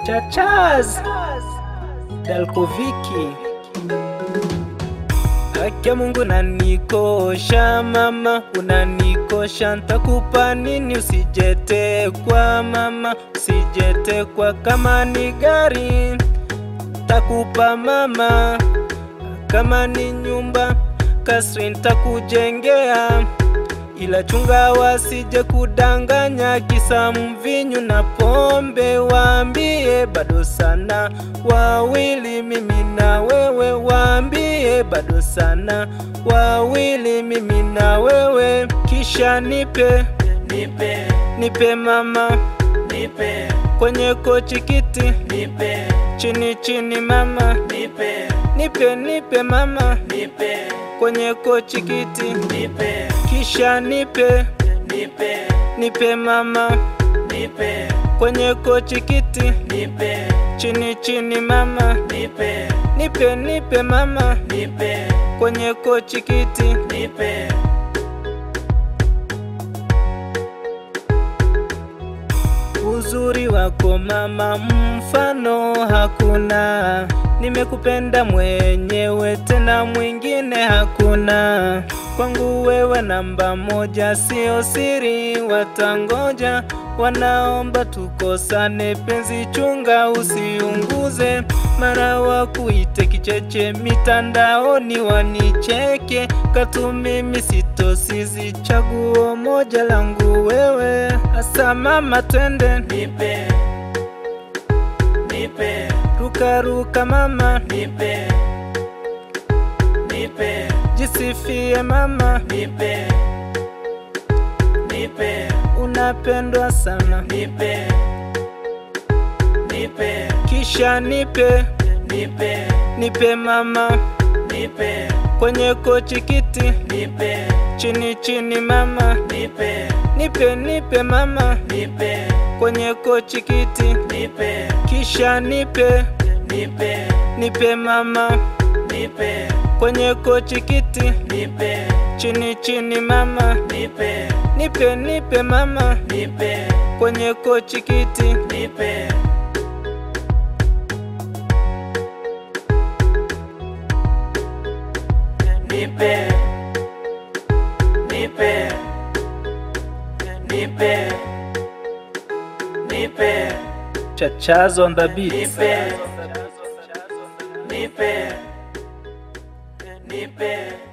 Chachaz Dalkoviki Akia Mungu unanikosha mama, unanikosha, ntakupa nini? Usijetekwa mama, usijetekwa. Kama ni gari takupa mama, kama ni nyumba kasri ntakujengea, ila chunga wasije kudanganya, kisa mvinyu na pombe. Waambie bado sana wawili, mimi na wewe, waambie bado sana wawili, mimi na wewe, kisha nipe nipe, nipe mama, nipe, kwenye kochi kiti nipe, chini chini mama, nipe, nipe nipe mama, nipe, kwenye kochi kiti nipe, kisha nipe nipe, nipe mama, nipe, kwenye kochi kiti nipe, chini chini mama, nipe, nipe nipe mama, nipe, kwenye kochi kiti nipe, Uzuri wako mama, mfano hakuna. Nimekupenda mwenyewe, tena mwingine hakuna. Kwangu wewe namba moja, sio siri, watangoja. Wanaomba tukosane, penzi chunga, usiunguze. Mara wakuite kicheche, mitandaoni wanicheke. Katu mimi sitosizi, chaguo moja langu wewe. Asa mama, twende nipe, nipe, ruka ruka mama, nipe, nipe, jisifie mama, nipe, nipe, unapendwa sana, nipe, nipe, kisha nipe nipe, nipe mama, nipe, kwenye kochi kiti nipe, chini chini mama, nipe, nipe nipe mama, nipe, kwenye kochi kiti nipe, kisha nipe nipe, nipe mama, nipe, kwenye kochi kiti nipe, chini chini mama, nipe, nipe nipe mama, nipe, kwenye kochi kiti nipe, nipe, nipe, nipe, nipe, Chachaz on the beat. nipe, nipe, nipe.